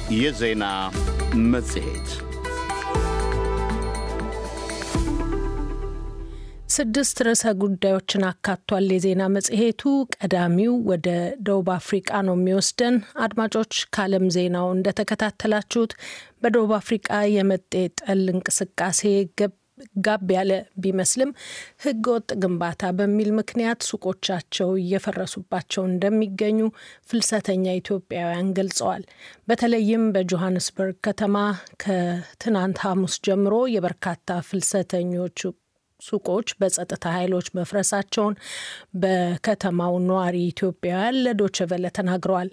የዜና መጽሔት ስድስት ርዕሰ ጉዳዮችን አካቷል። የዜና መጽሔቱ ቀዳሚው ወደ ደቡብ አፍሪቃ ነው የሚወስደን። አድማጮች፣ ከዓለም ዜናው እንደተከታተላችሁት በደቡብ አፍሪቃ የመጤ ጠል እንቅስቃሴ ጋብ ያለ ቢመስልም ሕገ ወጥ ግንባታ በሚል ምክንያት ሱቆቻቸው እየፈረሱባቸው እንደሚገኙ ፍልሰተኛ ኢትዮጵያውያን ገልጸዋል። በተለይም በጆሃንስበርግ ከተማ ከትናንት ሐሙስ ጀምሮ የበርካታ ፍልሰተኞች ሱቆች በጸጥታ ኃይሎች መፍረሳቸውን በከተማው ነዋሪ ኢትዮጵያውያን ለዶችቨለ ተናግረዋል።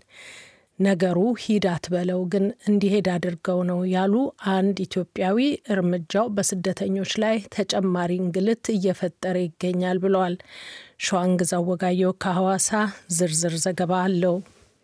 ነገሩ ሂድ አትበለው ግን እንዲሄድ አድርገው ነው ያሉ አንድ ኢትዮጵያዊ እርምጃው በስደተኞች ላይ ተጨማሪ እንግልት እየፈጠረ ይገኛል ብለዋል። ሸዋንግዛው ወጋየው ከሐዋሳ ዝርዝር ዘገባ አለው።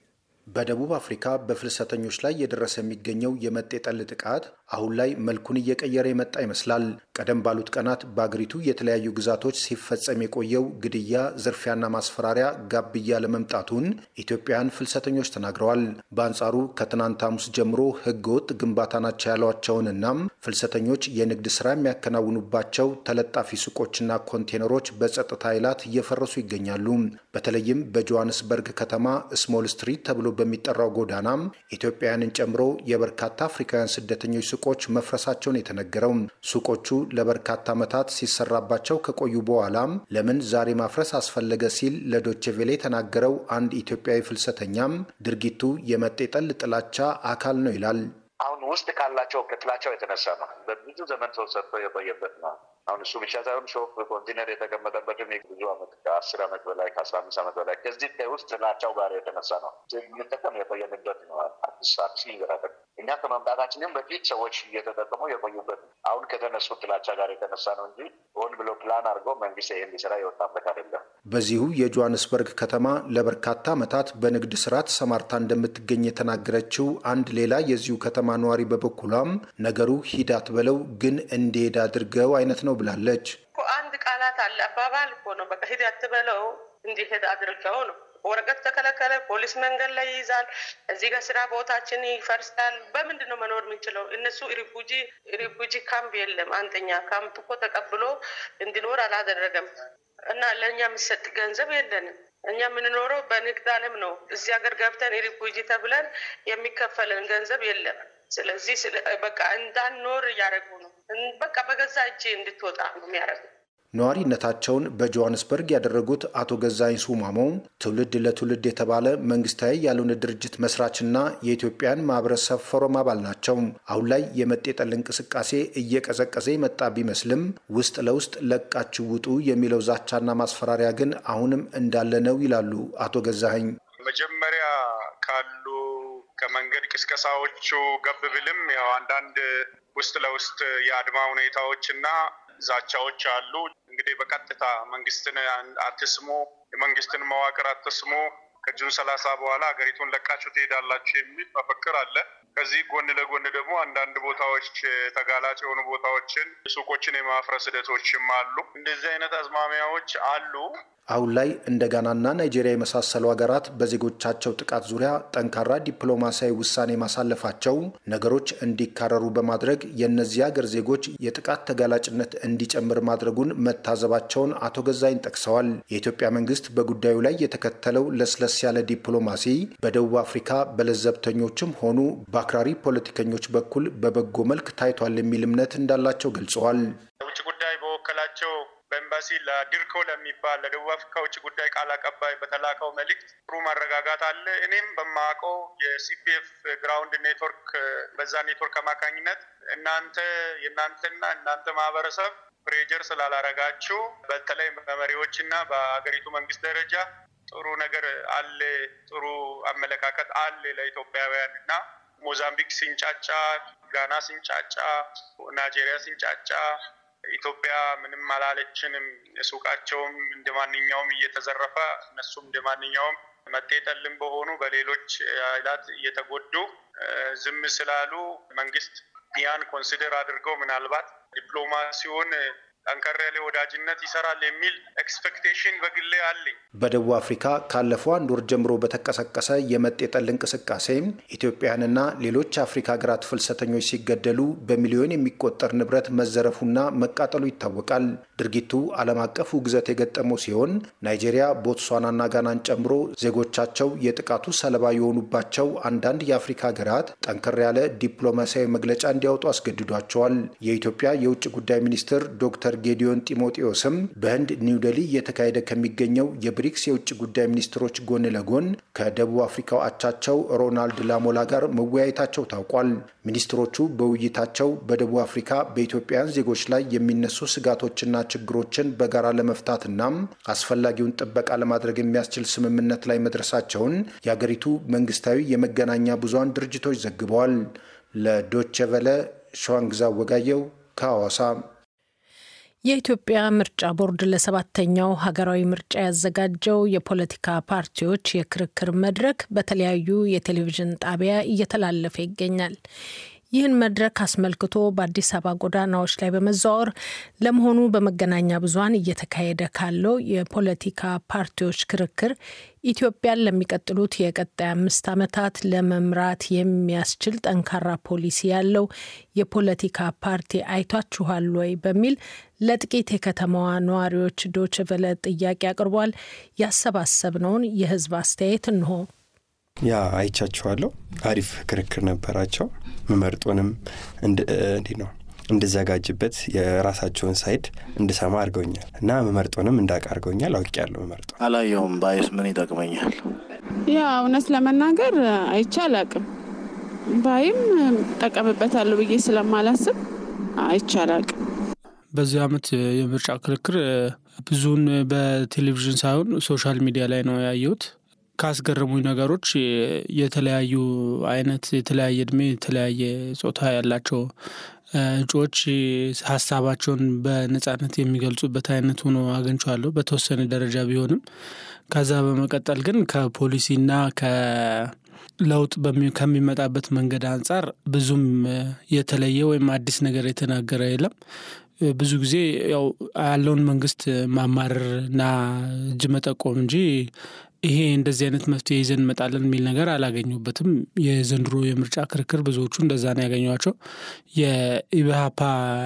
በደቡብ አፍሪካ በፍልሰተኞች ላይ እየደረሰ የሚገኘው የመጤ ጠል ጥቃት አሁን ላይ መልኩን እየቀየረ የመጣ ይመስላል። ቀደም ባሉት ቀናት በአገሪቱ የተለያዩ ግዛቶች ሲፈጸም የቆየው ግድያ፣ ዝርፊያና ማስፈራሪያ ጋብ እያለ መምጣቱን ኢትዮጵያውያን ፍልሰተኞች ተናግረዋል። በአንጻሩ ከትናንት ሐሙስ ጀምሮ ሕገወጥ ግንባታ ናቸው ያሏቸውንና ፍልሰተኞች የንግድ ስራ የሚያከናውኑባቸው ተለጣፊ ሱቆችና ኮንቴነሮች በጸጥታ ኃይላት እየፈረሱ ይገኛሉ። በተለይም በጆሃንስበርግ ከተማ ስሞል ስትሪት ተብሎ በሚጠራው ጎዳና ኢትዮጵያውያንን ጨምሮ የበርካታ አፍሪካውያን ስደተኞች ሱቆች መፍረሳቸውን የተነገረው ሱቆቹ ለበርካታ ዓመታት ሲሰራባቸው ከቆዩ በኋላም ለምን ዛሬ ማፍረስ አስፈለገ ሲል ለዶቼ ቬሌ የተናገረው አንድ ኢትዮጵያዊ ፍልሰተኛም ድርጊቱ የመጤ ጠል ጥላቻ አካል ነው ይላል። አሁን ውስጥ ካላቸው ከጥላቻው የተነሳ ነው። በብዙ ዘመን ሰው ሰርቶ የቆየበት ነው። አሁን እሱ ብቻ ሳይሆን ሾፕ ኮንቴነር የተቀመጠበትም ብዙ ዓመት ከአስር ዓመት በላይ ከአስራ አምስት ዓመት በላይ ከዚህ ከውስጥ ጥላቻው ጋር የተነሳ ነው እንጠቀም የቆየንበት ነው። አዲስ አዲስ ይገራል እኛ ከመምጣታችንም በፊት ሰዎች እየተጠቀሙ የቆዩበት ነው። አሁን ከተነሱ ጥላቻ ጋር የተነሳ ነው እንጂ ሆን ብሎ ፕላን አድርገው መንግስት ይህን ሊሰራ የወጣበት አይደለም። በዚሁ የጆሃንስበርግ ከተማ ለበርካታ ዓመታት በንግድ ስራ ተሰማርታ እንደምትገኝ የተናገረችው አንድ ሌላ የዚሁ ከተማ ነዋሪ በበኩሏም ነገሩ ሂዳት በለው ግን እንዲሄድ አድርገው አይነት ነው ብላለች። አንድ ቃላት አለ አባባል እኮ ነው። በቃ ሂድ አትበለው እንዲሄድ አድርገው ነው። ወረቀት ተከለከለ፣ ፖሊስ መንገድ ላይ ይይዛል። እዚህ ጋር ስራ ቦታችን ይፈርሳል። በምንድን ነው መኖር የምንችለው? እነሱ ሪፉጂ ሪፉጂ ካምፕ የለም። አንደኛ ካምፕ እኮ ተቀብሎ እንዲኖር አላደረገም እና ለእኛ የሚሰጥ ገንዘብ የለንም። እኛ የምንኖረው በንግድ ዓለም ነው። እዚህ ሀገር ገብተን ሪፉጂ ተብለን የሚከፈለን ገንዘብ የለም። ስለዚህ በቃ እንዳንኖር እያደረጉ ነው። በቃ በገዛ እጅ እንድትወጣ ነው የሚያደርጉ። ነዋሪነታቸውን በጆሃንስበርግ ያደረጉት አቶ ገዛኝ ሱማሞ ትውልድ ለትውልድ የተባለ መንግስታዊ ያልሆነ ድርጅት መስራችና የኢትዮጵያን ማህበረሰብ ፎረም አባል ናቸው። አሁን ላይ የመጤ ጠል እንቅስቃሴ እየቀዘቀዘ የመጣ ቢመስልም ውስጥ ለውስጥ ለቃችሁ ውጡ የሚለው ዛቻና ማስፈራሪያ ግን አሁንም እንዳለ ነው ይላሉ አቶ ገዛኸኝ። መጀመሪያ ካሉ ከመንገድ ቅስቀሳዎቹ ገብ ብልም ያው አንዳንድ ውስጥ ለውስጥ የአድማ ሁኔታዎችና ዛቻዎች አሉ። እንግዲህ በቀጥታ መንግስትን አትስሙ፣ የመንግስትን መዋቅር አትስሙ፣ ከጁን ሰላሳ በኋላ ሀገሪቱን ለቃችሁ ትሄዳላችሁ የሚል መፈክር አለ። ከዚህ ጎን ለጎን ደግሞ አንዳንድ ቦታዎች ተጋላጭ የሆኑ ቦታዎችን ሱቆችን የማፍረስ ሂደቶችም አሉ። እንደዚህ አይነት አዝማሚያዎች አሉ። አሁን ላይ እንደ ጋናና ናይጄሪያ የመሳሰሉ ሀገራት በዜጎቻቸው ጥቃት ዙሪያ ጠንካራ ዲፕሎማሲያዊ ውሳኔ ማሳለፋቸው ነገሮች እንዲካረሩ በማድረግ የእነዚህ ሀገር ዜጎች የጥቃት ተጋላጭነት እንዲጨምር ማድረጉን መታዘባቸውን አቶ ገዛኝ ጠቅሰዋል። የኢትዮጵያ መንግስት በጉዳዩ ላይ የተከተለው ለስለስ ያለ ዲፕሎማሲ በደቡብ አፍሪካ በለዘብተኞችም ሆኑ በአክራሪ ፖለቲከኞች በኩል በበጎ መልክ ታይቷል የሚል እምነት እንዳላቸው ገልጸዋል። የውጭ ጉዳይ በወከላቸው በኤምባሲ ለድርኮ ለሚባል ለደቡብ አፍሪካ ውጭ ጉዳይ ቃል አቀባይ በተላከው መልእክት ጥሩ መረጋጋት አለ። እኔም በማውቀው የሲፒኤፍ ግራውንድ ኔትወርክ በዛ ኔትወርክ አማካኝነት እናንተ የእናንተና እናንተ ማህበረሰብ ፕሬጀር ስላላረጋችሁ በተለይ በመሪዎች እና በሀገሪቱ መንግስት ደረጃ ጥሩ ነገር አለ፣ ጥሩ አመለካከት አለ ለኢትዮጵያውያን እና ሞዛምቢክ ሲንጫጫ፣ ጋና ሲንጫጫ፣ ናይጄሪያ ሲንጫጫ ኢትዮጵያ ምንም አላለችንም። ሱቃቸውም እንደ ማንኛውም እየተዘረፈ እነሱም እንደ ማንኛውም መጤጠልም በሆኑ በሌሎች ኃይላት እየተጎዱ ዝም ስላሉ መንግስት ያን ኮንሲደር አድርገው ምናልባት ዲፕሎማሲውን ጠንከር ያለ ወዳጅነት ይሰራል የሚል ኤክስፔክቴሽን በግሌ አለኝ። በደቡብ አፍሪካ ካለፈው አንድ ወር ጀምሮ በተቀሰቀሰ የመጤ ጠል እንቅስቃሴ ኢትዮጵያውያንና ሌሎች አፍሪካ ሀገራት ፍልሰተኞች ሲገደሉ በሚሊዮን የሚቆጠር ንብረት መዘረፉና መቃጠሉ ይታወቃል። ድርጊቱ ዓለም አቀፍ ውግዘት የገጠመው ሲሆን ናይጄሪያ፣ ቦትስዋናና ጋናን ጨምሮ ዜጎቻቸው የጥቃቱ ሰለባ የሆኑባቸው አንዳንድ የአፍሪካ ሀገራት ጠንከር ያለ ዲፕሎማሲያዊ መግለጫ እንዲያወጡ አስገድዷቸዋል። የኢትዮጵያ የውጭ ጉዳይ ሚኒስትር ዶክተር ጌዲዮን ጢሞቴዎስም በህንድ ኒውዴሊ እየተካሄደ ከሚገኘው የብሪክስ የውጭ ጉዳይ ሚኒስትሮች ጎን ለጎን ከደቡብ አፍሪካው አቻቸው ሮናልድ ላሞላ ጋር መወያየታቸው ታውቋል። ሚኒስትሮቹ በውይይታቸው በደቡብ አፍሪካ በኢትዮጵያውያን ዜጎች ላይ የሚነሱ ስጋቶችና ችግሮችን በጋራ ለመፍታትና አስፈላጊውን ጥበቃ ለማድረግ የሚያስችል ስምምነት ላይ መድረሳቸውን የአገሪቱ መንግስታዊ የመገናኛ ብዙሃን ድርጅቶች ዘግበዋል። ለዶቼ ቨለ ሸዋንግዛ ወጋየው ከሐዋሳ። የኢትዮጵያ ምርጫ ቦርድ ለሰባተኛው ሀገራዊ ምርጫ ያዘጋጀው የፖለቲካ ፓርቲዎች የክርክር መድረክ በተለያዩ የቴሌቪዥን ጣቢያ እየተላለፈ ይገኛል። ይህን መድረክ አስመልክቶ በአዲስ አበባ ጎዳናዎች ላይ በመዘዋወር ለመሆኑ በመገናኛ ብዙኃን እየተካሄደ ካለው የፖለቲካ ፓርቲዎች ክርክር ኢትዮጵያን ለሚቀጥሉት የቀጣይ አምስት ዓመታት ለመምራት የሚያስችል ጠንካራ ፖሊሲ ያለው የፖለቲካ ፓርቲ አይቷችኋል ወይ በሚል ለጥቂት የከተማዋ ነዋሪዎች ዶችቨለ ጥያቄ አቅርቧል። ያሰባሰብነውን የህዝብ አስተያየት እንሆ። ያ አይቻችኋለሁ። አሪፍ ክርክር ነበራቸው። መመርጦንም እንዲህ ነው እንድዘጋጅበት የራሳቸውን ሳይድ እንድሰማ አድርገውኛል እና መመርጦንም እንዳውቅ አድርገውኛል። አውቄያለሁ። መመርጦ አላየሁም። ባይስ ምን ይጠቅመኛል? ያ እውነት ለመናገር አይቼ አላቅም። ባይም ጠቀምበታለሁ ብዬ ስለማላስብ አይቼ አላቅም። በዚህ አመት የምርጫ ክርክር ብዙውን በቴሌቪዥን ሳይሆን ሶሻል ሚዲያ ላይ ነው ያየሁት። ካስገረሙኝ ነገሮች የተለያዩ አይነት የተለያየ እድሜ የተለያየ ጾታ ያላቸው እጩዎች ሀሳባቸውን በነጻነት የሚገልጹበት አይነት ሆኖ አግኝቼዋለሁ በተወሰነ ደረጃ ቢሆንም ከዛ በመቀጠል ግን ከፖሊሲና ከለውጥ ከሚመጣበት መንገድ አንጻር ብዙም የተለየ ወይም አዲስ ነገር የተናገረ የለም። ብዙ ጊዜ ያው ያለውን መንግስት ማማረር እና እጅ መጠቆም እንጂ ይሄ እንደዚህ አይነት መፍትሄ ይዘን እንመጣለን የሚል ነገር አላገኙበትም። የዘንድሮ የምርጫ ክርክር ብዙዎቹ እንደዛ ነው ያገኟቸው። የኢብሃፓ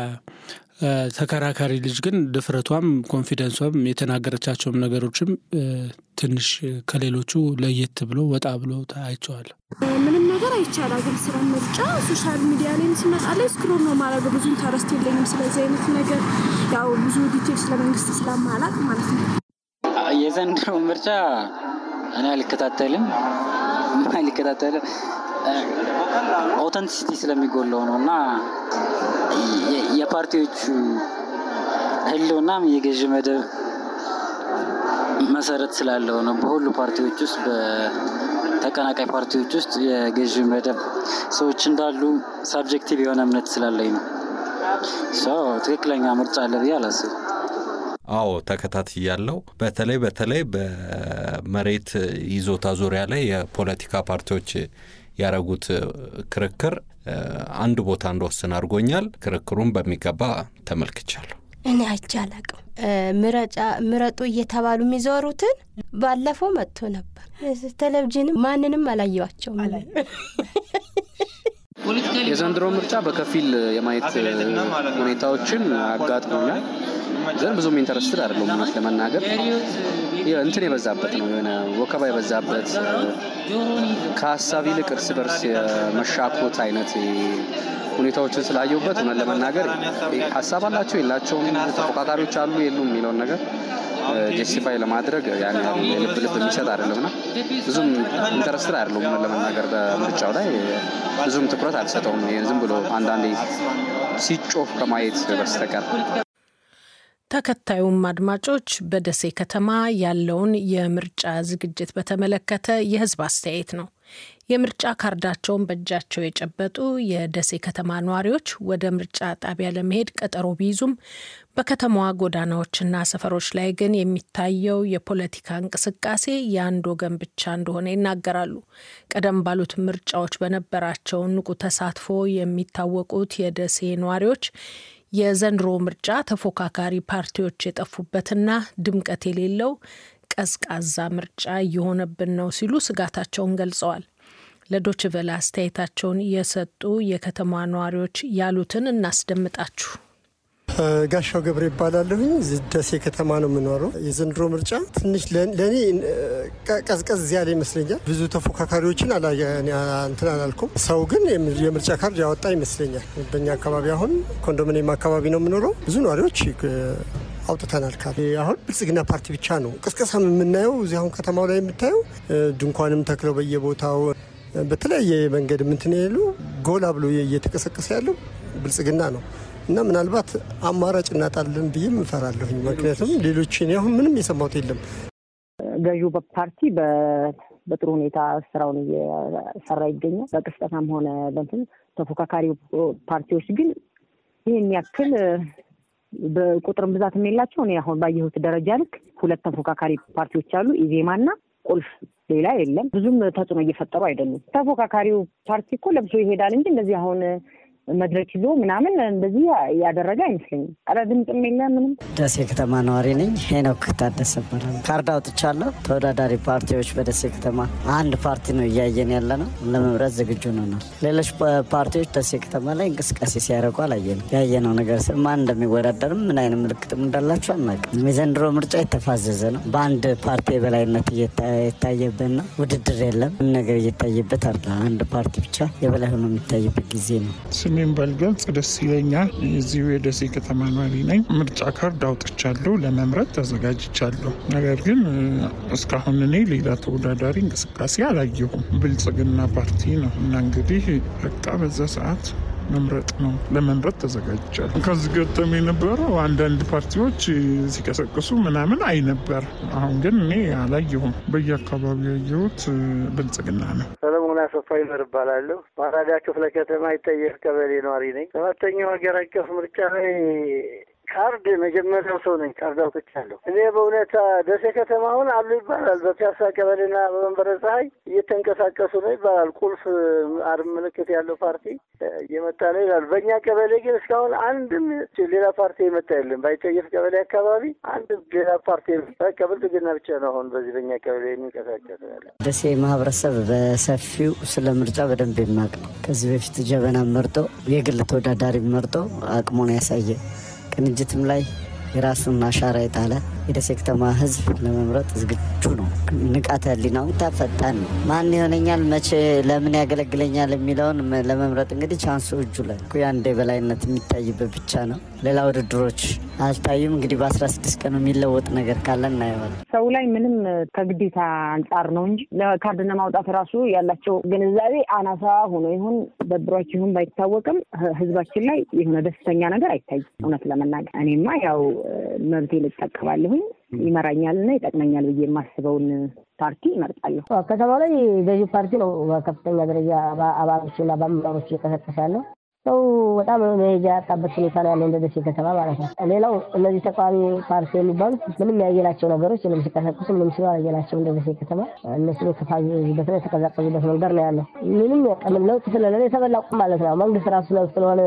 ተከራካሪ ልጅ ግን ድፍረቷም ኮንፊደንሷም የተናገረቻቸውም ነገሮችም ትንሽ ከሌሎቹ ለየት ብሎ ወጣ ብሎ አይቼዋለሁ። ምንም ነገር አይቻላግም። ስለ ምርጫ ሶሻል ሚዲያ ላይ ሲመጣ ላይ ስክሮል ነው ማድረግ ብዙ ኢንተረስት የለኝም ስለዚህ አይነት ነገር ያው ብዙ ዲቴል ስለ መንግስት ስለማላቅ ማለት ነው። የዘንድሮ ምርጫ እኔ አልከታተልም አልከታተልም ኦተንቲሲቲ ስለሚጎለው ነው እና የፓርቲዎቹ ህልውናም የገዥ መደብ መሰረት ስላለው ነው። በሁሉ ፓርቲዎች ውስጥ በተቀናቃይ ፓርቲዎች ውስጥ የገዥ መደብ ሰዎች እንዳሉ ሳብጀክቲቭ የሆነ እምነት ስላለኝ ነው። ትክክለኛ ምርጫ አለ ብዬ አላስብም። አዎ ተከታትያለሁ። በተለይ በተለይ በመሬት ይዞታ ዙሪያ ላይ የፖለቲካ ፓርቲዎች ያረጉት ክርክር አንድ ቦታ እንደወስን አድርጎኛል። ክርክሩን በሚገባ ተመልክቻለሁ። እኔ አይቼ አላቅም። ምረጡ እየተባሉ የሚዞሩትን ባለፈው መጥቶ ነበር። ቴሌቪዥንም ማንንም አላየዋቸውም። የዘንድሮ ምርጫ በከፊል የማየት ሁኔታዎችን አጋጥሞኛል። ግን ብዙም ኢንተረስትድ አይደለሁም እውነት ለመናገር እንትን የበዛበት ነው የሆነ ወከባ የበዛበት ከሀሳብ ይልቅ እርስ በርስ የመሻኮት አይነት ሁኔታዎችን ስላየሁበት እውነት ለመናገር ሀሳብ አላቸው የላቸውም፣ ተፎካካሪዎች አሉ የሉም የሚለውን ነገር ጀስቲፋይ ለማድረግ ያን ያህል የልብ ልብ የሚሰጥ አይደለምና ብዙም ኢንተረስትድ አይደለሁም እውነት ለመናገር በምርጫው ላይ ብዙም ትኩረት አልሰጠውም። ዝም ብሎ አንዳንዴ ሲጮህ ከማየት በስተቀር ተከታዩም አድማጮች በደሴ ከተማ ያለውን የምርጫ ዝግጅት በተመለከተ የሕዝብ አስተያየት ነው። የምርጫ ካርዳቸውን በእጃቸው የጨበጡ የደሴ ከተማ ነዋሪዎች ወደ ምርጫ ጣቢያ ለመሄድ ቀጠሮ ቢይዙም በከተማዋ ጎዳናዎችና ሰፈሮች ላይ ግን የሚታየው የፖለቲካ እንቅስቃሴ የአንድ ወገን ብቻ እንደሆነ ይናገራሉ። ቀደም ባሉት ምርጫዎች በነበራቸው ንቁ ተሳትፎ የሚታወቁት የደሴ ነዋሪዎች የዘንድሮ ምርጫ ተፎካካሪ ፓርቲዎች የጠፉበትና ድምቀት የሌለው ቀዝቃዛ ምርጫ እየሆነብን ነው ሲሉ ስጋታቸውን ገልጸዋል። ለዶችቨለ አስተያየታቸውን የሰጡ የከተማ ነዋሪዎች ያሉትን እናስደምጣችሁ። ጋሻው ገብረ ይባላለሁኝ። ደሴ ከተማ ነው የምኖረው። የዘንድሮ ምርጫ ትንሽ ለእኔ ቀዝቀዝ ያለ ይመስለኛል። ብዙ ተፎካካሪዎችን እንትን አላልኩም። ሰው ግን የምርጫ ካርድ ያወጣ ይመስለኛል። በእኛ አካባቢ አሁን ኮንዶሚኒየም አካባቢ ነው የምኖረው። ብዙ ነዋሪዎች አውጥተናል ካርድ። አሁን ብልጽግና ፓርቲ ብቻ ነው ቅስቀሳ የምናየው። እዚህ አሁን ከተማው ላይ የምታየው ድንኳንም ተክለው በየቦታው በተለያየ መንገድ ምንትን ያሉ ጎላ ብሎ እየተቀሰቀሰ ያለው ብልጽግና ነው እና ምናልባት አማራጭ እናጣለን ብዬ እፈራለሁኝ። ምክንያቱም ሌሎች አሁን ምንም የሰማሁት የለም። ገዢው ፓርቲ በጥሩ ሁኔታ ስራውን እየሰራ ይገኛል። በቅስቀሳም ሆነ በንትን ተፎካካሪ ፓርቲዎች ግን ይህን ያክል በቁጥርም ብዛትም የላቸው። እኔ አሁን ባየሁት ደረጃ ልክ ሁለት ተፎካካሪ ፓርቲዎች አሉ፣ ኢዜማና ቁልፍ ሌላ የለም። ብዙም ተጽዕኖ እየፈጠሩ አይደሉም። ተፎካካሪው ፓርቲ እኮ ለብሶ ይሄዳል እንጂ እንደዚህ አሁን መድረክ ይዞ ምናምን እንደዚህ ያደረገ አይመስለኝም። ኧረ ድምፅም የለ ምንም። ደሴ ከተማ ነዋሪ ነኝ። ሄኖክ ታደሰ እባላለሁ። ካርድ አውጥቻለሁ። ተወዳዳሪ ፓርቲዎች በደሴ ከተማ አንድ ፓርቲ ነው እያየን ያለ ነው። ለመምረጥ ዝግጁ ነናል። ሌሎች ፓርቲዎች ደሴ ከተማ ላይ እንቅስቃሴ ሲያደርጉ አላየንም። ያየነው ነገር ማን እንደሚወዳደርም ምን አይነት ምልክትም እንዳላቸው አናውቅም። የዘንድሮ ምርጫ የተፋዘዘ ነው። በአንድ ፓርቲ የበላይነት የታየበት ነው። ውድድር የለም። ምን ነገር እየታየበት አለ። አንድ ፓርቲ ብቻ የበላይ ሆኖ የሚታይበት ጊዜ ነው። ስሜን ባልገልጽ ደስ ይለኛል። የዚሁ የደሴ ከተማ ነዋሪ ነኝ። ምርጫ ካርድ አውጥቻለሁ፣ ለመምረጥ ተዘጋጅቻለሁ። ነገር ግን እስካሁን እኔ ሌላ ተወዳዳሪ እንቅስቃሴ አላየሁም። ብልጽግና ፓርቲ ነው እና እንግዲህ በቃ በዛ ሰዓት መምረጥ ነው። ለመምረጥ ተዘጋጅቻለሁ። ከዚህ ገጠም የነበረው አንዳንድ ፓርቲዎች ሲቀሰቅሱ ምናምን አይ ነበር። አሁን ግን እኔ አላየሁም። በየአካባቢው ያየሁት ብልጽግና ነው። ሰለሞን አሰፋ ይመር እባላለሁ። ማራዳ ክፍለ ከተማ ይጠየፍ ቀበሌ ነዋሪ ነኝ። ሰባተኛው ሀገር አቀፍ ምርጫ ላይ ካርድ መጀመሪያው ሰው ነኝ። ካርድ አውጥቻለሁ። እኔ በእውነታ ደሴ ከተማ አሁን አሉ ይባላል። በፒያሳ ቀበሌና በመንበረ ፀሐይ እየተንቀሳቀሱ ነው ይባላል። ቁልፍ አርብ ምልክት ያለው ፓርቲ እየመጣ ነው ይላሉ። በእኛ ቀበሌ ግን እስካሁን አንድም ሌላ ፓርቲ የመጣ የለም። ባይጠየፍ ቀበሌ አካባቢ አንድ ሌላ ፓርቲ በቃ ብልጽግና ብቻ ነው አሁን በዚህ በእኛ ቀበሌ የሚንቀሳቀስ ያለ። ደሴ ማህበረሰብ በሰፊው ስለ ምርጫ በደንብ የሚያውቅ ነው። ከዚህ በፊት ጀበና መርጦ የግል ተወዳዳሪ መርጦ አቅሙን ያሳየ ቅንጅትም ላይ የራሱን አሻራ የጣለ የደሴ ከተማ ሕዝብ ለመምረጥ ዝግጁ ነው። ንቃተ ህሊናው ተፈጣን ነው። ማን ይሆነኛል፣ መቼ፣ ለምን ያገለግለኛል የሚለውን ለመምረጥ እንግዲህ ቻንሱ እጁ ላይ የአንድ የበላይነት የሚታይበት ብቻ ነው። ሌላ ውድድሮች አልታዩም። እንግዲህ በአስራ ስድስት ቀኑ የሚለወጥ ነገር ካለ እናየዋለን። ሰው ላይ ምንም ከግዴታ አንጻር ነው እንጂ ለካርድ ለማውጣት ራሱ ያላቸው ግንዛቤ አናሳ ሆኖ ይሁን ደብሯቸው ይሁን ባይታወቅም ህዝባችን ላይ የሆነ ደስተኛ ነገር አይታይም። እውነት ለመናገር እኔማ ያው መብቴ ልጠቀማለሁኝ ይመራኛል እና ይጠቅመኛል ብዬ የማስበውን ፓርቲ ይመርጣለሁ። ከተማው ላይ ገዢ ፓርቲ ነው በከፍተኛ ደረጃ አባሎችና በአመራሮች እየቀሰቀሰ ያለው ሰው በጣም መሄጃ ያጣበት ሁኔታ ነው ያለው እንደ ደሴ ከተማ ማለት ነው። ሌላው እነዚህ ተቃዋሚ ፓርቲ የሚባሉት ምንም ያየናቸው ነገሮች ምንም ሲቀሰቅሱ ምንም ሲሉ አላየናቸው እንደ ደሴ ከተማ እነሱ የተፋዙበት ነው የተቀዛቀዙበት መንገድ ነው ያለው። ምንም ቀምን ለውጥ ስለሌለ የተበላ ቁም ማለት ነው። መንግስት ራሱ ለውጥ ስለሆነ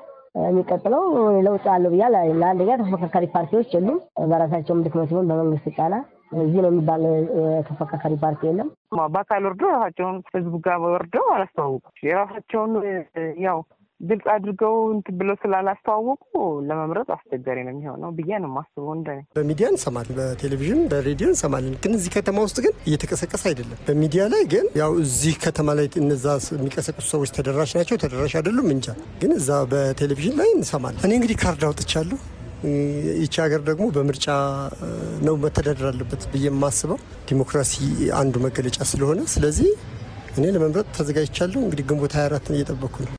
የሚቀጥለው ለውጥ አለው ብያል። ለአንደኛ ተፎካካሪ ፓርቲዎች የሉም። በራሳቸውም ድክመት ሲሆን በመንግስት ጫና እዚህ ነው የሚባል ተፎካካሪ ፓርቲ የለም። በአካል ወርደው ራሳቸውን ህዝቡ ጋር ወርደው አላስተዋወቁም። የራሳቸውን ያው ግልጽ አድርገው እንትን ብለው ስላላስተዋወቁ ለመምረጥ አስቸጋሪ ነው የሚሆነው ብዬ ነው የማስበው። እንደ በሚዲያ እንሰማለን፣ በቴሌቪዥን በሬዲዮ እንሰማለን። ግን እዚህ ከተማ ውስጥ ግን እየተቀሰቀሰ አይደለም። በሚዲያ ላይ ግን ያው እዚህ ከተማ ላይ እነዛ የሚቀሰቅሱ ሰዎች ተደራሽ ናቸው ተደራሽ አይደሉም እንጃ። ግን እዛ በቴሌቪዥን ላይ እንሰማለን። እኔ እንግዲህ ካርድ አውጥቻለሁ። ይቺ ሀገር ደግሞ በምርጫ ነው መተዳደር አለበት ብዬ የማስበው ዲሞክራሲ አንዱ መገለጫ ስለሆነ፣ ስለዚህ እኔ ለመምረጥ ተዘጋጅቻለሁ። እንግዲህ ግንቦት 24ን እየጠበኩ ነው።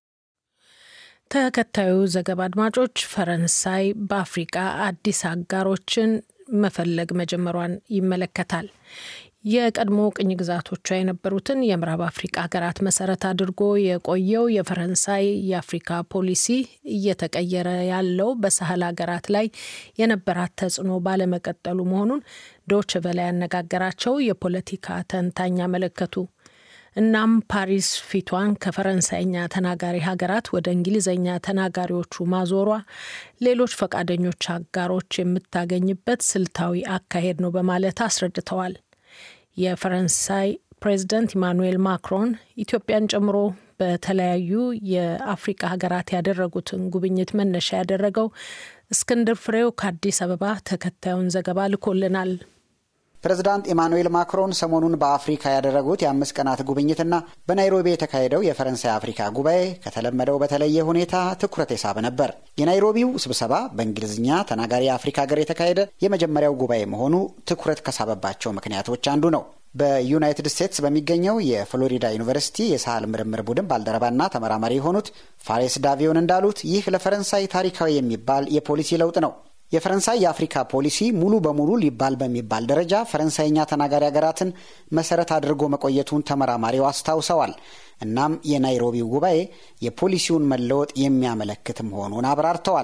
ተከታዩ ዘገባ አድማጮች፣ ፈረንሳይ በአፍሪቃ አዲስ አጋሮችን መፈለግ መጀመሯን ይመለከታል። የቀድሞ ቅኝ ግዛቶቿ የነበሩትን የምዕራብ አፍሪቃ ሀገራት መሰረት አድርጎ የቆየው የፈረንሳይ የአፍሪካ ፖሊሲ እየተቀየረ ያለው በሳህል ሀገራት ላይ የነበራት ተጽዕኖ ባለመቀጠሉ መሆኑን ዶች ቨለ ያነጋገራቸው የፖለቲካ ተንታኝ አመለከቱ። እናም ፓሪስ ፊቷን ከፈረንሳይኛ ተናጋሪ ሀገራት ወደ እንግሊዝኛ ተናጋሪዎቹ ማዞሯ ሌሎች ፈቃደኞች አጋሮች የምታገኝበት ስልታዊ አካሄድ ነው በማለት አስረድተዋል። የፈረንሳይ ፕሬዚደንት ኢማኑኤል ማክሮን ኢትዮጵያን ጨምሮ በተለያዩ የአፍሪቃ ሀገራት ያደረጉትን ጉብኝት መነሻ ያደረገው እስክንድር ፍሬው ከአዲስ አበባ ተከታዩን ዘገባ ልኮልናል። ፕሬዝዳንት ኢማኑኤል ማክሮን ሰሞኑን በአፍሪካ ያደረጉት የአምስት ቀናት ጉብኝትና በናይሮቢ የተካሄደው የፈረንሳይ አፍሪካ ጉባኤ ከተለመደው በተለየ ሁኔታ ትኩረት የሳበ ነበር። የናይሮቢው ስብሰባ በእንግሊዝኛ ተናጋሪ የአፍሪካ ሀገር የተካሄደ የመጀመሪያው ጉባኤ መሆኑ ትኩረት ከሳበባቸው ምክንያቶች አንዱ ነው። በዩናይትድ ስቴትስ በሚገኘው የፍሎሪዳ ዩኒቨርሲቲ የሳህል ምርምር ቡድን ባልደረባና ተመራማሪ የሆኑት ፋሬስ ዳቪዮን እንዳሉት ይህ ለፈረንሳይ ታሪካዊ የሚባል የፖሊሲ ለውጥ ነው። የፈረንሳይ የአፍሪካ ፖሊሲ ሙሉ በሙሉ ሊባል በሚባል ደረጃ ፈረንሳይኛ ተናጋሪ ሀገራትን መሰረት አድርጎ መቆየቱን ተመራማሪው አስታውሰዋል። እናም የናይሮቢው ጉባኤ የፖሊሲውን መለወጥ የሚያመለክት መሆኑን አብራርተዋል።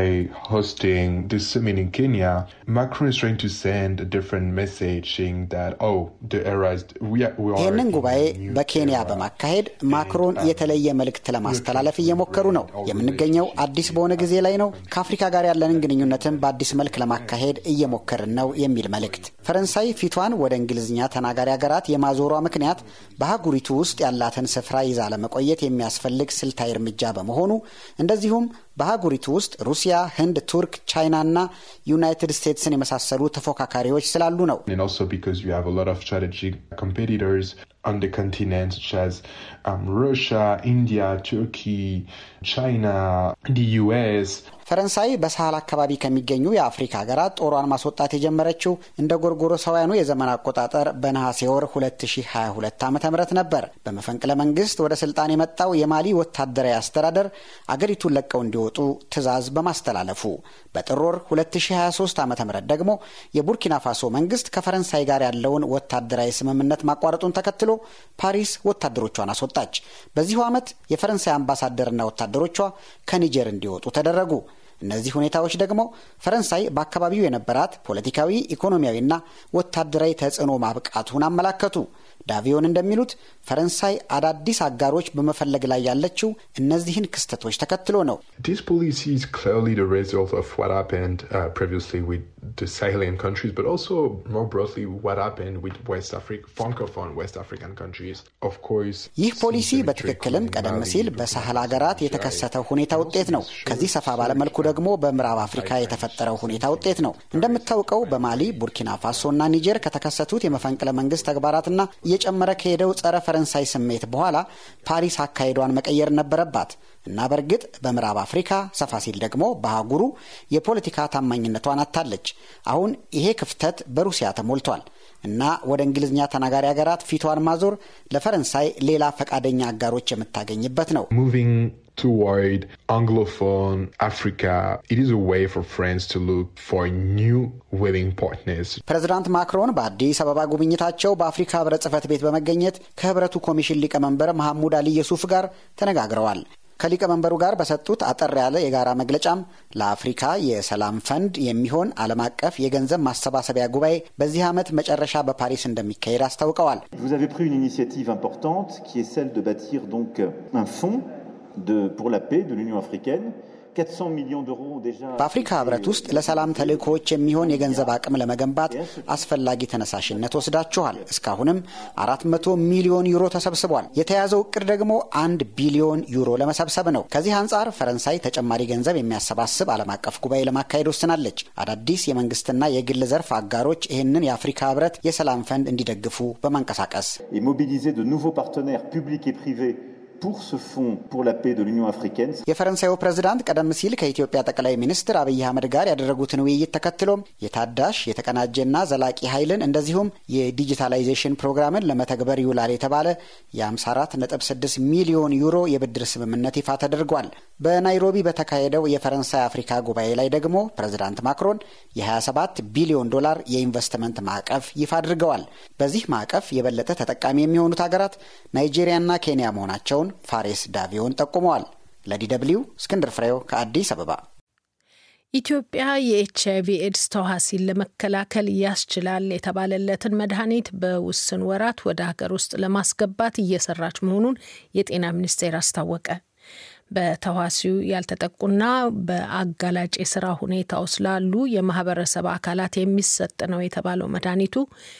ይህንን ጉባኤ በኬንያ በማካሄድ ማክሮን የተለየ መልእክት ለማስተላለፍ እየሞከሩ ነው። የምንገኘው አዲስ በሆነ ጊዜ ላይ ነው። ከአፍሪካ ጋር ያለንን ግንኙነትን በአዲስ መልክ ለማካሄድ እየሞከርን ነው የሚል መልእክት። ፈረንሳይ ፊቷን ወደ እንግሊዝኛ ተናጋሪ ሀገራት የማዞሯ ምክንያት በአህጉሪቱ ውስጥ ያላትን ስፍራ ይዛ ለመቆየት የሚያስፈልግ ስልታዊ እርምጃ በመሆኑ እንደዚሁም በአህጉሪቱ ውስጥ ሩሲያ፣ ህንድ፣ ቱርክ፣ ቻይና እና ዩናይትድ ስቴትስን የመሳሰሉ ተፎካካሪዎች ስላሉ ነው። on the continent such as um, Russia, India, Turkey, China, the US. ፈረንሳይ በሳህል አካባቢ ከሚገኙ የአፍሪካ ሀገራት ጦሯን ማስወጣት የጀመረችው እንደ ጎርጎሮሳውያኑ የዘመን አቆጣጠር በነሐሴ ወር 2022 ዓ ም ነበር። በመፈንቅለ መንግስት ወደ ስልጣን የመጣው የማሊ ወታደራዊ አስተዳደር አገሪቱን ለቀው እንዲወጡ ትዕዛዝ በማስተላለፉ በጥር ወር 2023 ዓ ም ደግሞ የቡርኪና ፋሶ መንግስት ከፈረንሳይ ጋር ያለውን ወታደራዊ ስምምነት ማቋረጡን ተከትሎ ፓሪስ ወታደሮቿን አስወጣች። በዚሁ ዓመት የፈረንሳይ አምባሳደርና ወታደሮቿ ከኒጀር እንዲወጡ ተደረጉ። እነዚህ ሁኔታዎች ደግሞ ፈረንሳይ በአካባቢው የነበራት ፖለቲካዊ፣ ኢኮኖሚያዊና ወታደራዊ ተጽዕኖ ማብቃቱን አመላከቱ። ዳቪዮን እንደሚሉት ፈረንሳይ አዳዲስ አጋሮች በመፈለግ ላይ ያለችው እነዚህን ክስተቶች ተከትሎ ነው። This policy is clearly the result of what happened uh, previously with the Sahelian countries, but also more broadly what happened with West Africa, Francophone West African countries. Of course, ይህ ፖሊሲ በትክክልም ቀደም ሲል በሳህል ሀገራት የተከሰተው ሁኔታ ውጤት ነው። ከዚህ ሰፋ ባለመልኩ ደግሞ በምዕራብ አፍሪካ የተፈጠረው ሁኔታ ውጤት ነው። እንደምታውቀው በማሊ፣ ቡርኪና ፋሶ እና ኒጀር ከተከሰቱት የመፈንቅለ መንግስት ተግባራትና እየጨመረ ከሄደው ጸረ ፈረንሳይ ስሜት በኋላ ፓሪስ አካሄዷን መቀየር ነበረባት እና በእርግጥ በምዕራብ አፍሪካ ሰፋ ሲል ደግሞ በአህጉሩ የፖለቲካ ታማኝነቷን አታለች። አሁን ይሄ ክፍተት በሩሲያ ተሞልቷል እና ወደ እንግሊዝኛ ተናጋሪ ሀገራት ፊቷን ማዞር ለፈረንሳይ ሌላ ፈቃደኛ አጋሮች የምታገኝበት ነው። moving toward Anglophone Africa, it is a way for France to look for new willing partners. ፕሬዚዳንት ማክሮን በአዲስ አበባ ጉብኝታቸው በአፍሪካ ህብረት ጽህፈት ቤት በመገኘት ከህብረቱ ኮሚሽን ሊቀመንበር መሐሙድ አሊ የሱፍ ጋር ተነጋግረዋል። ከሊቀመንበሩ ጋር በሰጡት አጠር ያለ የጋራ መግለጫም ለአፍሪካ የሰላም ፈንድ የሚሆን ዓለም አቀፍ የገንዘብ ማሰባሰቢያ ጉባኤ በዚህ ዓመት መጨረሻ በፓሪስ እንደሚካሄድ አስታውቀዋል። Vous avez pris une initiative importante qui est celle de bâtir donc un fonds de, pour la paix de l'Union africaine. 400 millions d'euros déjà. በአፍሪካ ህብረት ውስጥ ለሰላም ተልእኮዎች የሚሆን የገንዘብ አቅም ለመገንባት አስፈላጊ ተነሳሽነት ወስዳችኋል። እስካሁንም አራት መቶ ሚሊዮን ዩሮ ተሰብስቧል። የተያዘው እቅድ ደግሞ አንድ ቢሊዮን ዩሮ ለመሰብሰብ ነው። ከዚህ አንጻር ፈረንሳይ ተጨማሪ ገንዘብ የሚያሰባስብ ዓለም አቀፍ ጉባኤ ለማካሄድ ወስናለች። አዳዲስ የመንግስትና የግል ዘርፍ አጋሮች ይህንን የአፍሪካ ህብረት የሰላም ፈንድ እንዲደግፉ በማንቀሳቀስ Et mobiliser de nouveaux partenaires publics et privés pour ce fonds pour la paix de l'Union africaine. የፈረንሳዩ ፕሬዝዳንት ቀደም ሲል ከኢትዮጵያ ጠቅላይ ሚኒስትር አብይ አህመድ ጋር ያደረጉትን ውይይት ተከትሎም የታዳሽ የተቀናጀና ዘላቂ ኃይልን እንደዚሁም የዲጂታላይዜሽን ፕሮግራምን ለመተግበር ይውላል የተባለ የ54.6 ሚሊዮን ዩሮ የብድር ስምምነት ይፋ ተደርጓል። በናይሮቢ በተካሄደው የፈረንሳይ አፍሪካ ጉባኤ ላይ ደግሞ ፕሬዝዳንት ማክሮን የ27 ቢሊዮን ዶላር የኢንቨስትመንት ማዕቀፍ ይፋ አድርገዋል። በዚህ ማዕቀፍ የበለጠ ተጠቃሚ የሚሆኑት ሀገራት ናይጄሪያና ኬንያ መሆናቸውን ፋሬስ ዳቪዮን ጠቁመዋል። ለዲ ደብልዩ እስክንድር ፍሬው ከአዲስ አበባ። ኢትዮጵያ የኤች አይቪ ኤድስ ተዋሲን ለመከላከል ያስችላል የተባለለትን መድኃኒት በውስን ወራት ወደ ሀገር ውስጥ ለማስገባት እየሰራች መሆኑን የጤና ሚኒስቴር አስታወቀ። በተዋሲው ያልተጠቁና በአጋላጭ የስራ ሁኔታ ውስጥ ላሉ የማህበረሰብ አካላት የሚሰጥ ነው የተባለው መድኃኒቱ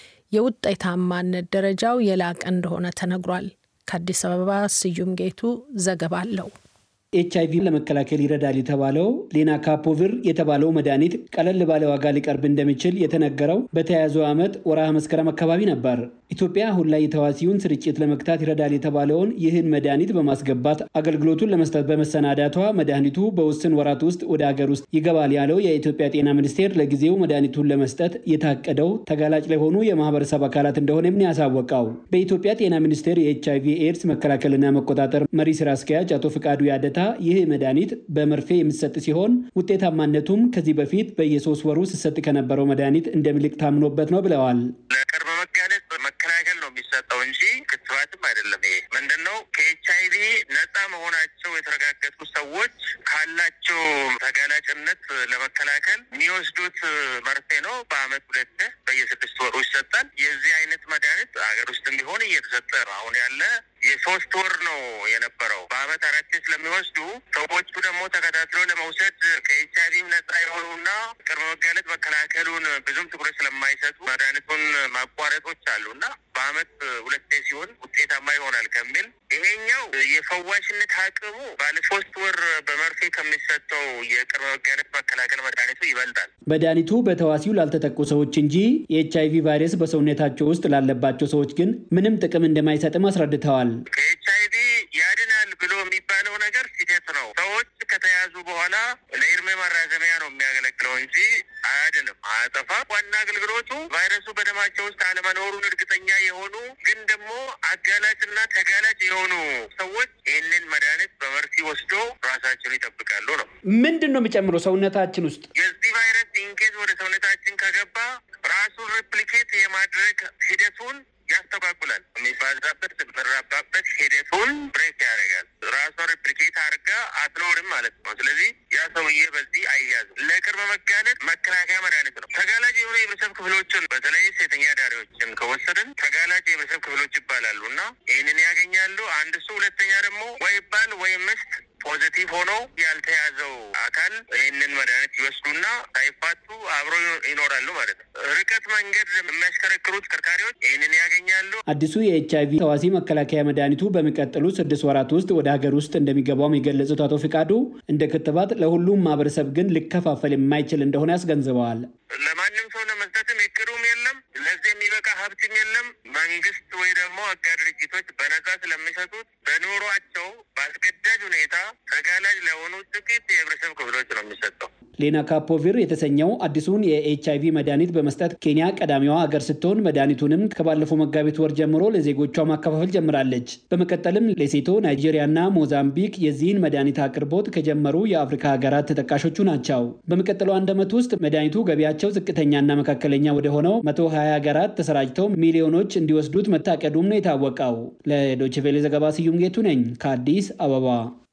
የውጤታማነት ደረጃው የላቀ እንደሆነ ተነግሯል። ከአዲስ አበባ ስዩም ጌቱ ዘገባ አለው። ኤች አይቪ ለመከላከል ይረዳል የተባለው ሌናካፖቪር የተባለው መድኃኒት ቀለል ባለ ዋጋ ሊቀርብ እንደሚችል የተነገረው በተያያዘው ዓመት ወርሃ መስከረም አካባቢ ነበር። ኢትዮጵያ አሁን ላይ የተዋሲውን ስርጭት ለመግታት ይረዳል የተባለውን ይህን መድኃኒት በማስገባት አገልግሎቱን ለመስጠት በመሰናዳቷ መድኃኒቱ በውስን ወራት ውስጥ ወደ ሀገር ውስጥ ይገባል ያለው የኢትዮጵያ ጤና ሚኒስቴር ለጊዜው መድኃኒቱን ለመስጠት የታቀደው ተጋላጭ ለሆኑ የማህበረሰብ አካላት እንደሆነም ነው ያሳወቀው። በኢትዮጵያ ጤና ሚኒስቴር የኤች አይቪ ኤድስ መከላከልና መቆጣጠር መሪ ስራ አስኪያጅ አቶ ፍቃዱ ያደታ ይህ መድኃኒት በመርፌ የሚሰጥ ሲሆን ውጤታማነቱም ከዚህ በፊት በየሶስት ወሩ ሲሰጥ ከነበረው መድኃኒት እንደሚልቅ ታምኖበት ነው ብለዋል። ለቅድመ መጋለጥ መከላከል ነው የሚሰጠው እንጂ ክትባትም አይደለም። ይሄ ምንድን ነው? ከኤች አይቪ ነፃ መሆናቸው የተረጋገጡ ሰዎች ካላቸው ተጋላጭነት ለመከላከል የሚወስዱት መርፌ ነው። በአመት ሁለት በየስድስት ወሩ ይሰጣል። የዚህ አይነት መድኃኒት ሀገር ውስጥም ቢሆን እየተሰጠ ነው። አሁን ያለ የሶስት ወር ነው የነበረው። በአመት አራት ስለሚወስዱ ሰዎቹ ደግሞ ተከታትሎ ለመውሰድ ከኤች አይቪም ነጻ የሆኑና ቅድመ መጋለጥ መከላከሉን ብዙም ትኩረት ስለማይሰጡ መድኃኒቱን ማቋረጦች አሉ እና በአመት ሁለቴ ሲሆን ውጤታማ ይሆናል ከሚል ይሄኛው የፈዋሽነት አቅሙ ባለ ሶስት ወር በመርፌ ከሚሰጠው የቅድመ መጋለጥ መከላከል መድኃኒቱ ይበልጣል። መድኃኒቱ በተዋሲው ላልተጠቁ ሰዎች እንጂ የኤች አይቪ ቫይረስ በሰውነታቸው ውስጥ ላለባቸው ሰዎች ግን ምንም ጥቅም እንደማይሰጥም አስረድተዋል። ከኤች አይቪ ያድናል ብሎ የሚባለው ነገር ስህተት ነው። ሰዎች ከተያዙ በኋላ ለእድሜ ማራዘሚያ ነው የሚያገለግለው እንጂ አያድንም፣ አያጠፋም። ዋና አገልግሎቱ ቫይረሱ በደማቸው ውስጥ አለመኖሩን እርግጠኛ የሆኑ ግን ደግሞ አጋላጭና ተጋላጭ የሆኑ ሰዎች ይህንን መድኃኒት በመርፌ ወስዶ ራሳቸውን ይጠብቃሉ ነው። ምንድን ነው የሚጨምረው ሰውነታችን ውስጥ የዚህ ቫይረስ ኢንኬዝ ወደ ሰውነታችን ከገባ ራሱን ሪፕሊኬት የማድረግ ሂደቱን ያስተጓጉላል። የሚባዛበት የሚራባበት ሂደቱን ብሬክ ያደርጋል። ራሷን ሪፕሊኬት አድርጋ አትኖርም ማለት ነው። ስለዚህ ያ ሰውዬ በዚህ አይያዝም። ለቅድመ መጋለጥ መከላከያ መድኃኒት ነው። ተጋላጭ የሆኑ የህብረተሰብ ክፍሎችን በተለይ ሴተኛ ዳሪዎችን ከወሰድን ተጋላጭ የህብረተሰብ ክፍሎች ይባላሉ እና ይህንን ያገኛሉ። አንድ እሱ፣ ሁለተኛ ደግሞ ወይ ባል ወይም ምስት ፖዚቲቭ ሆኖ ያልተያዘው አካል ይህንን መድኃኒት ይወስዱና ሳይፋቱ አብረው ይኖራሉ ማለት ነው። ርቀት መንገድ የሚያሽከረክሩ ተሽከርካሪዎች ይህንን ያገኛሉ። አዲሱ የኤች አይቪ ተዋሲ መከላከያ መድኃኒቱ በሚቀጥሉ ስድስት ወራት ውስጥ ወደ ሀገር ውስጥ እንደሚገባውም የገለጹት አቶ ፍቃዱ እንደ ክትባት ለሁሉም ማህበረሰብ ግን ሊከፋፈል የማይችል እንደሆነ ያስገንዝበዋል። ለማንም ሰው ለመስጠትም እቅዱም የለም። ለዚህ የሚበቃ ሀብትም የለም። መንግስት ወይ ደግሞ አጋር ድርጅቶች በነጻ ስለሚሰጡት በኑሯቸው በአስገዳጅ ሁኔታ ተጋላጭ ለሆኑ ጥቂት የህብረተሰብ ክፍሎች ነው የሚሰጠው። ሌና ካፖቪር የተሰኘው አዲሱን የኤች አይቪ መድኃኒት በመስጠት ኬንያ ቀዳሚዋ ሀገር ስትሆን መድኃኒቱንም ከባለፈው መጋቢት ወር ጀምሮ ለዜጎቿ ማከፋፈል ጀምራለች። በመቀጠልም ሌሴቶ፣ ናይጄሪያና ሞዛምቢክ የዚህን መድኃኒት አቅርቦት ከጀመሩ የአፍሪካ ሀገራት ተጠቃሾቹ ናቸው። በሚቀጥለው አንድ ዓመት ውስጥ መድኃኒቱ ገቢያቸው ዝቅተኛና መካከለኛ ወደ ሆነው መቶ ሀያ ሀገራት ተሰራጭተው ሚሊዮኖች እንዲወስዱት መታቀዱም ነው የታወቀው። ለዶችቬሌ ዘገባ ስዩም ጌቱ ነኝ ከአዲስ አበባ።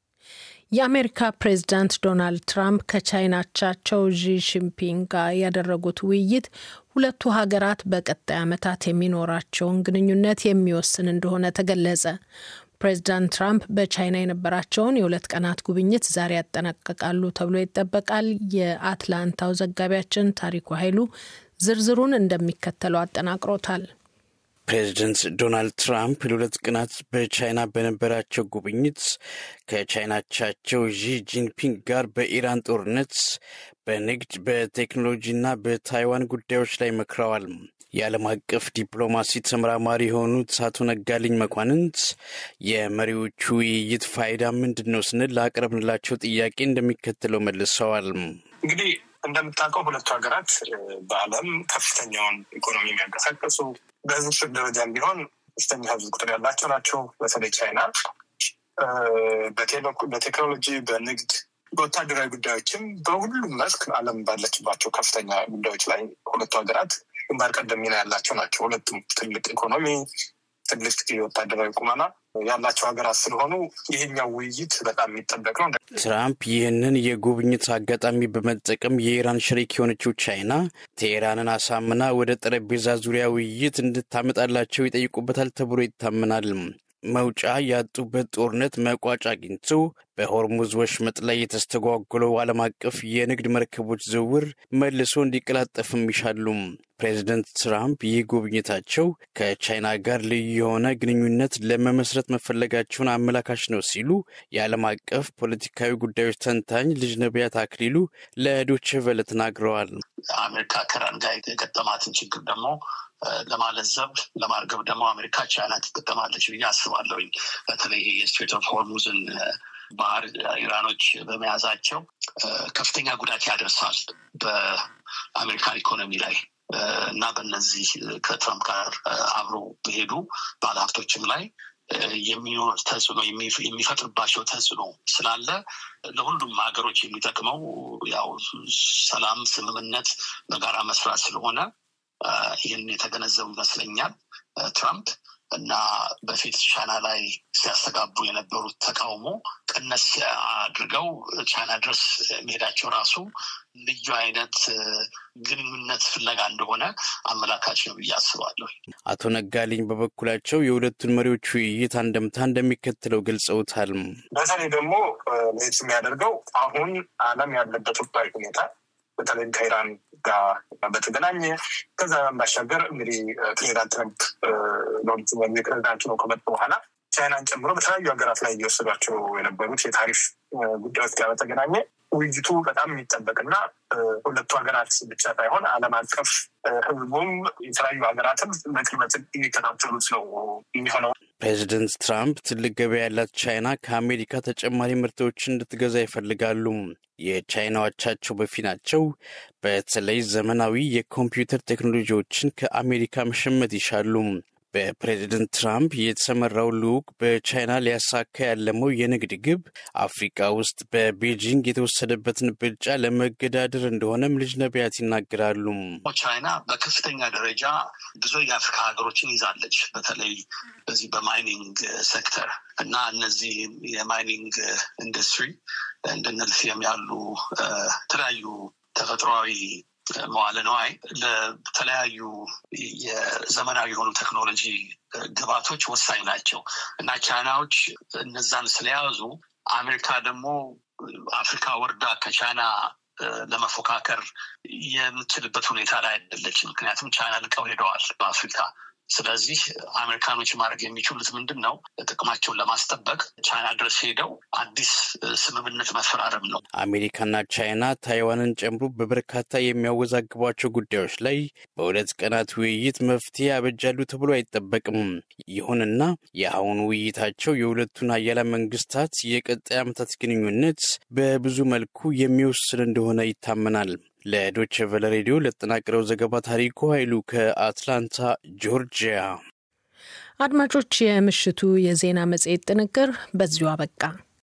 የአሜሪካ ፕሬዝዳንት ዶናልድ ትራምፕ ከቻይና አቻቸው ዢ ጂንፒንግ ጋር ያደረጉት ውይይት ሁለቱ ሀገራት በቀጣይ ዓመታት የሚኖራቸውን ግንኙነት የሚወስን እንደሆነ ተገለጸ። ፕሬዚዳንት ትራምፕ በቻይና የነበራቸውን የሁለት ቀናት ጉብኝት ዛሬ ያጠናቀቃሉ ተብሎ ይጠበቃል። የአትላንታው ዘጋቢያችን ታሪኩ ኃይሉ ዝርዝሩን እንደሚከተለው አጠናቅሮታል። ፕሬዚደንት ዶናልድ ትራምፕ ለሁለት ቀናት በቻይና በነበራቸው ጉብኝት ከቻይናቻቸው ዢ ጂንፒንግ ጋር በኢራን ጦርነት፣ በንግድ፣ በቴክኖሎጂና በታይዋን ጉዳዮች ላይ መክረዋል። የዓለም አቀፍ ዲፕሎማሲ ተመራማሪ የሆኑት አቶ ነጋልኝ መኳንንት የመሪዎቹ ውይይት ፋይዳ ምንድን ነው ስንል ላቀረብንላቸው ጥያቄ እንደሚከተለው መልሰዋል። እንግዲህ እንደምታውቀው ሁለቱ ሀገራት በዓለም ከፍተኛውን ኢኮኖሚ የሚያንቀሳቀሱ በህዝብ ቁጥር ደረጃም ቢሆን ከፍተኛ ህዝብ ቁጥር ያላቸው ናቸው። በተለይ ቻይና በቴክኖሎጂ፣ በንግድ፣ በወታደራዊ ጉዳዮችም በሁሉም መስክ ዓለም ባለችባቸው ከፍተኛ ጉዳዮች ላይ ሁለቱ ሀገራት ግንባር ቀደም ሚና ያላቸው ናቸው። ሁለቱም ትልቅ ኢኮኖሚ፣ ትልቅ የወታደራዊ ቁመና ያላቸው ሀገራት ስለሆኑ ይሄኛው ውይይት በጣም የሚጠበቅ ነው። ትራምፕ ይህንን የጉብኝት አጋጣሚ በመጠቀም የኢራን ሸሪክ የሆነችው ቻይና ቴሄራንን አሳምና ወደ ጠረጴዛ ዙሪያ ውይይት እንድታመጣላቸው ይጠይቁበታል ተብሎ ይታመናል። መውጫ ያጡበት ጦርነት መቋጫ አግኝቶ በሆርሙዝ ወሽመጥ ላይ የተስተጓጎለው ዓለም አቀፍ የንግድ መርከቦች ዝውውር መልሶ እንዲቀላጠፍም ይሻሉ። ፕሬዚደንት ትራምፕ ይህ ጉብኝታቸው ከቻይና ጋር ልዩ የሆነ ግንኙነት ለመመስረት መፈለጋቸውን አመላካች ነው ሲሉ የዓለም አቀፍ ፖለቲካዊ ጉዳዮች ተንታኝ ልጅ ነቢያት አክሊሉ ለዶቼ ቬለ ተናግረዋል። አሜሪካ ከኢራን ጋር የገጠማትን ችግር ደግሞ ለማለዘብ ለማርገብ ደግሞ አሜሪካ ቻይና ትጠቀማለች ብዬ አስባለሁኝ። በተለይ የስትሬት ኦፍ ሆርሙዝን ባህር ኢራኖች በመያዛቸው ከፍተኛ ጉዳት ያደርሳል በአሜሪካን ኢኮኖሚ ላይ እና በነዚህ ከትራምፕ ጋር አብሮ በሄዱ ባለሀብቶችም ላይ የሚኖር ተጽዕኖ የሚፈጥርባቸው ተጽዕኖ ስላለ ለሁሉም ሀገሮች የሚጠቅመው ያው ሰላም፣ ስምምነት፣ በጋራ መስራት ስለሆነ ይህን የተገነዘቡ ይመስለኛል ትራምፕ እና በፊት ቻይና ላይ ሲያስተጋቡ የነበሩት ተቃውሞ ቀነስ አድርገው ቻይና ድረስ መሄዳቸው ራሱ ልዩ አይነት ግንኙነት ፍለጋ እንደሆነ አመላካች ነው ብዬ አስባለሁ። አቶ ነጋልኝ በበኩላቸው የሁለቱን መሪዎች ውይይት አንደምታ እንደሚከተለው ገልጸውታል። በተለይ ደግሞ ለየት የሚያደርገው አሁን ዓለም ያለበት ወቅታዊ ሁኔታ በተለይም ከኢራን ጋር በተገናኘ ከዛ ባሻገር እንግዲህ ፕሬዚዳንት ትረምፕ ሎንቱ ፕሬዚዳንቱ ነው ከመጡ በኋላ ቻይናን ጨምሮ በተለያዩ ሀገራት ላይ እየወሰዷቸው የነበሩት የታሪፍ ጉዳዮች ጋር በተገናኘ ውይይቱ በጣም የሚጠበቅና ሁለቱ ሀገራት ብቻ ሳይሆን ዓለም አቀፍ ሕዝቡም የተለያዩ ሀገራትም በቅርበት የሚከታተሉት ነው የሚሆነው። ፕሬዚደንት ትራምፕ ትልቅ ገበያ ያላት ቻይና ከአሜሪካ ተጨማሪ ምርቶችን እንድትገዛ ይፈልጋሉ። የቻይና አቻቸው በፊናቸው በተለይ ዘመናዊ የኮምፒውተር ቴክኖሎጂዎችን ከአሜሪካ መሸመት ይሻሉ። በፕሬዚደንት ትራምፕ የተሰመራው ልዑክ በቻይና ሊያሳካ ያለመው የንግድ ግብ አፍሪካ ውስጥ በቤጂንግ የተወሰደበትን ብልጫ ለመገዳደር እንደሆነም ልጅ ነቢያት ይናገራሉ። ቻይና በከፍተኛ ደረጃ ብዙ የአፍሪካ ሀገሮችን ይዛለች። በተለይ በዚህ በማይኒንግ ሴክተር እና እነዚህ የማይኒንግ ኢንዱስትሪ እንደነ ሊቲየም ያሉ የተለያዩ ተፈጥሯዊ መዋለ ነዋይ ለተለያዩ የዘመናዊ የሆኑ ቴክኖሎጂ ግባቶች ወሳኝ ናቸው እና ቻይናዎች እነዛን ስለያዙ አሜሪካ ደግሞ አፍሪካ ወርዳ ከቻይና ለመፎካከር የምትችልበት ሁኔታ ላይ አይደለች። ምክንያቱም ቻይና ልቀው ሄደዋል በአፍሪካ። ስለዚህ አሜሪካኖች ማድረግ የሚችሉት ምንድን ነው? ጥቅማቸውን ለማስጠበቅ ቻይና ድረስ ሄደው አዲስ ስምምነት መፈራረም ነው። አሜሪካና ቻይና ታይዋንን ጨምሮ በበርካታ የሚያወዛግቧቸው ጉዳዮች ላይ በሁለት ቀናት ውይይት መፍትሄ ያበጃሉ ተብሎ አይጠበቅም። ይሁንና የአሁኑ ውይይታቸው የሁለቱን ሀያላን መንግስታት የቀጣይ ዓመታት ግንኙነት በብዙ መልኩ የሚወስን እንደሆነ ይታመናል። ለዶች ቨለ ሬዲዮ ለተጠናቀረው ዘገባ ታሪኩ ኃይሉ ከአትላንታ ጆርጂያ። አድማጮች፣ የምሽቱ የዜና መጽሔት ጥንቅር በዚሁ አበቃ።